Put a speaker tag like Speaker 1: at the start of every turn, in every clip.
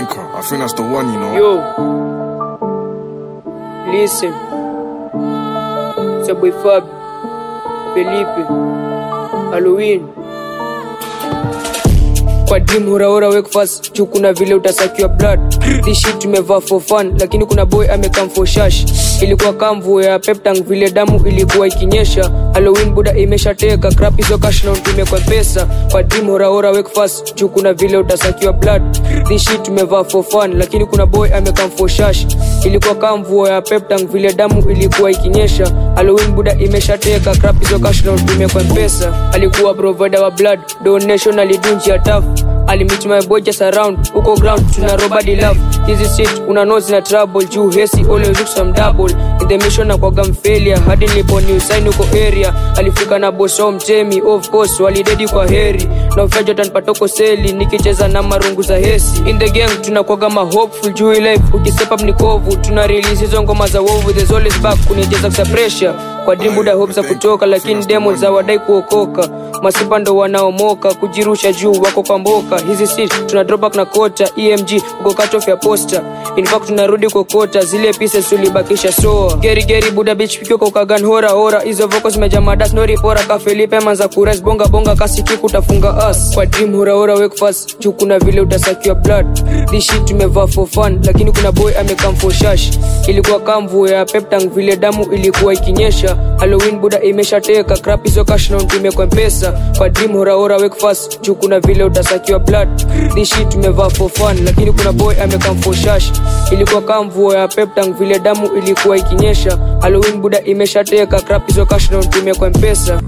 Speaker 1: Africa. I think that's the one, you know.
Speaker 2: Yo, listen. It's your boy Fab, Felipe, Halloween. Kwa dream huraura wake fast juu kuna vile utasakiwa blood this shit tumevaa for fun lakini kuna boy amekam for shash ilikuwa kamvu ya peptang vile damu ilikuwa ikinyesha halloween buda imeshateka crap hizo cash na utume kwa pesa kwa dream huraura wake fast juu kuna vile utasakiwa blood this shit tumevaa for fun lakini kuna boy amekam for shash ilikuwa kamvu ya peptang vile damu ilikuwa ikinyesha halloween buda imeshateka crap hizo cash na utume kwa pesa alikuwa provider wa blood donation alidunjia tough alimit my boy just around huko ground tuna robadi love hizi shit una know zina trouble juu hesi always look some double in the mission na kwa gam failure hadi nilipo new sign huko area alifika na boso mtemi of course walidedi kwa heri na ufajo tanpatoko seli nikicheza na marungu za hesi in the game tunakwaga ma hopeful juu hii life ukistep up ni kovu tuna release hizo ngoma za wovu there's always back kunicheza kwa pressure kwa dream buda hope za kutoka lakini demo za wadai kuokoka masipa ndo wanaomoka kujirusha juu wako kwa mboka hizi si tuna drop back na kota emg uko cut off ya poster in fact tunarudi kokota zile pieces tulibakisha soa geri geri buda bitch pikio kwa kagan hora hora hizo vocals meja madas no ripora ka Felipe manza kures bonga bonga kasiki kutafunga us kwa dream hora hora wake fast juu kuna vile utasakiwa blood this shit tumevaa for fun lakini kuna boy amekam for shash ilikuwa kamvu ya peptang vile damu ilikuwa ikinyesha halloween buda imeshateka crap hizo cash na utume kwa mpesa kwa dream hora hora wake fast juu kuna vile utasakiwa blood this shit tumevaa for fun lakini kuna boy amekam for shash ilikuwa kamvu ya peptang vile damu ilikuwa ikinyesha halloween buda imeshateka crap hizo cash na utume kwa mpesa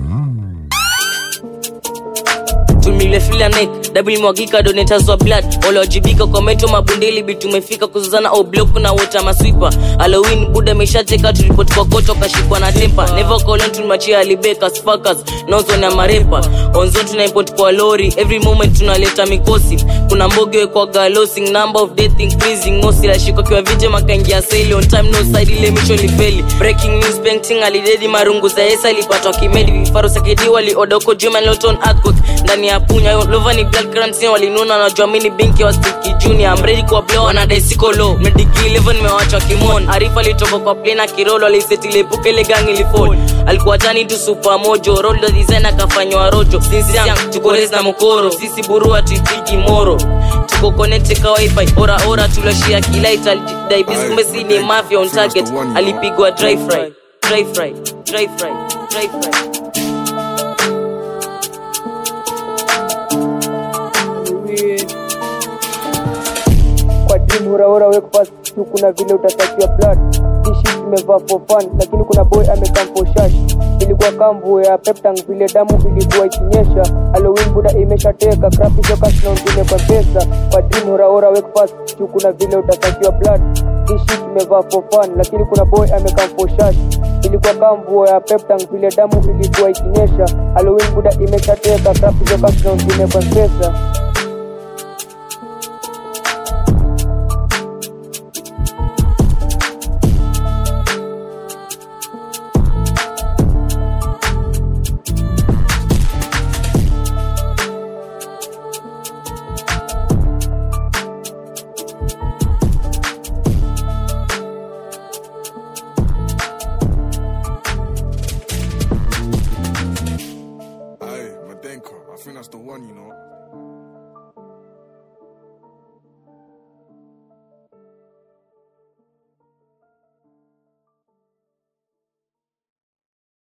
Speaker 3: tumilefila nek double mwagika donators wa blood waliwajibika kwa meto mabundeli bi tumefika kuzuzana oblok na wota maswipa halloween buda meshateka tulipoti kwa koto kashikwa na tempa never colon tumachia alibekas fakas nozon ya marepa onzo tunaimport kwa lori every moment tunaleta mikosi kuna mboge wekwa galosing number of death increasing mosi lashikwa kiwa vije makaingia seli on time no side ile misho lifeli breaking news painting alidedi marungu za yesa alipatwa kimedi vifaru sakidi waliodoko juma loton earthquake ndani ya punya lova ni blood crime walinuna na juamini binki wa stiki junior I'm ready kwa blow na desiko low mediki 11 nimewachwa kimon arifa alitoka kwa plane kirolo alisetile puke ile gang ilifall alikuwa tani tu super mojo roll the design akafanywa rojo sisi yang tuko res na mokoro sisi burua tuipigi moro tuko connect kwa wifi ora ora tulashia kilight alidai bis kumbe si ni mafia on target alipigwa dry fry dry fry dry fry dry fry
Speaker 2: kwa dream huraura wake fast juu kuna vile utasakiwa blood this shit tumevaa for fun lakini kuna boy amekam for shash ilikuwa kamvu ya peptang vile damu ilikuwa ikinyesha halloween buda imeshateka crap hizo cash na utume kwa pesa kwa dream huraura wake fast juu kuna vile utasakiwa blood this shit tumevaa for fun lakini kuna boy amekam for shash ilikuwa kamvu ya peptang vile damu ilikuwa ikinyesha halloween buda imeshateka crap hizo cash na utume kwa pesa